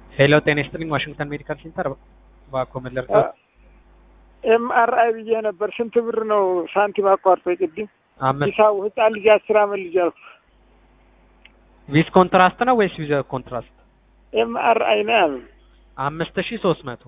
ሄሎ ጤና ይስጥልኝ ዋሽንግተን ሜዲካል ሴንተር እባክዎ ምን ልርዳዎት? ኤምአርአይ ብዬ ነበር። ስንት ብር ነው ሳንቲም አቋርጦ ቅድም አምስት ሂሳቡ ህፃን ልጅ አስር አመት ልጅ አልኩ። ዊዝ ኮንትራስት ነው ወይስ ዊዝ ኮንትራስት? ኤምአርአይ ነው ያሉ አምስት ሺ ሶስት መቶ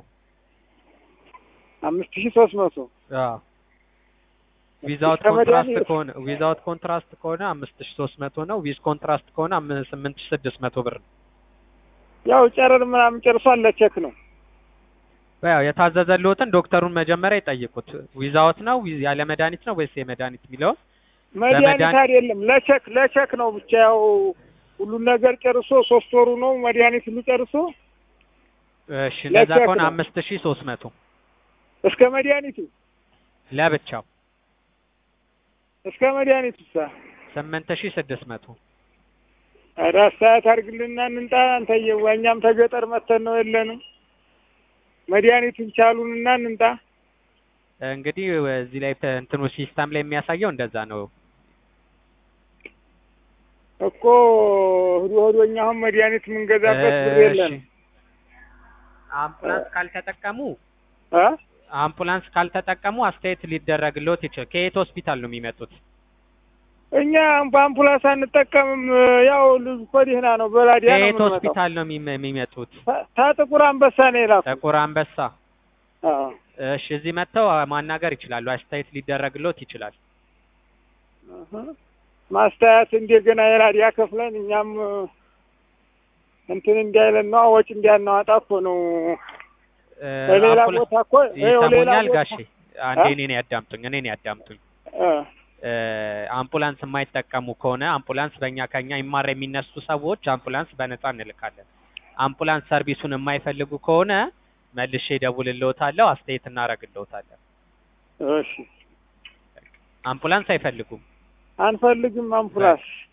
አምስት ሺ ሶስት መቶ አዎ ዊዛውት እስከ ኮንትራስት መድኃኒት- ከሆነ ዊዛውት ኮንትራስት ከሆነ አምስት ሺ ሶስት መቶ ነው። ዊዝ ኮንትራስት ከሆነ አም- ስምንት ሺ ስድስት መቶ ብር ነው። ያው ጨረር ምናምን ጨርሷል። ለቼክ ነው ያው የታዘዘልዎትን ዶክተሩን መጀመሪያ ይጠይቁት። ዊዛውት ነው ዊዝ ያለ መድኃኒት ነው ወይስ የመድኃኒት የሚለውን መድኃኒት በመድኃኒት- አይደለም ለቼክ ለቼክ ነው ብቻ ያው ሁሉን ነገር ጨርሶ ሶስት ወሩ ነው መድኃኒት ሁሉ ጨርሶ እሺ እንደዛ ለቼክ ከሆነ ነው። አምስት ሺ ሶስት መቶ እስከ መድኃኒቱ ለብቻው እስከ መድኃኒቱ ሳ ስምንት ሺ ስድስት መቶ ኧረ አስተያየት አድርግልና እንንጣ አንተዬዋ እኛም ተገጠር መተን ነው የለንም መድኃኒቱን ቻሉንና እንንጣ እንግዲህ እዚህ ላይ ተ- እንትኑ ሲስተም ላይ የሚያሳየው እንደዛ ነው። እኮ ህዶ ህዶ እኛ አሁን መድኃኒት የምንገዛበት ብር እሺ የለንም አምቡላንስ ካልተጠቀሙ እ አምቡላንስ ካልተጠቀሙ አስተያየት ሊደረግልዎት ይችላል። ከየት ሆስፒታል ነው የሚመጡት? እኛ በአምቡላንስ አንጠቀምም። ያው ልጅ እኮ ደህና ነው። በላዲያ ነው ከየት የምንመጣው። ሆስፒታል ነው የሚመ- የሚመጡት? ታ- ታጥቁር አንበሳ ነው የላኩ። ጥቁር አንበሳ። አዎ። እሺ እዚህ መጥተው ማናገር ይችላሉ። አስተያየት ሊደረግልዎት ይችላል። እህ። ማስተያየት እንደገና የራዲያ ከፍለን እኛም እንትን እንዳይለን ነው ወጪ እንዳናወጣ እኮ ነው። እ፣ በሌላ አምቡላ- ቦታ እኮ ይኸው ሌላ ይሰሙኛል ቦታ- ጋሼ? አንዴ እ? እኔን ያዳምጡኝ፣ እኔን ያዳምጡኝ። እ፣ እ፣ አምቡላንስ የማይጠቀሙ ከሆነ አምቡላንስ በእኛ ከኛ ይማር የሚነሱ ሰዎች አምቡላንስ በነፃ እንልካለን። አምቡላንስ ሰርቪሱን የማይፈልጉ ከሆነ መልሼ እደውልልዎታለሁ፣ አስተያየት እናደርግልዎታለን። እሺ አምቡላንስ አይፈልጉም። አንፈልግም አምቡላንስ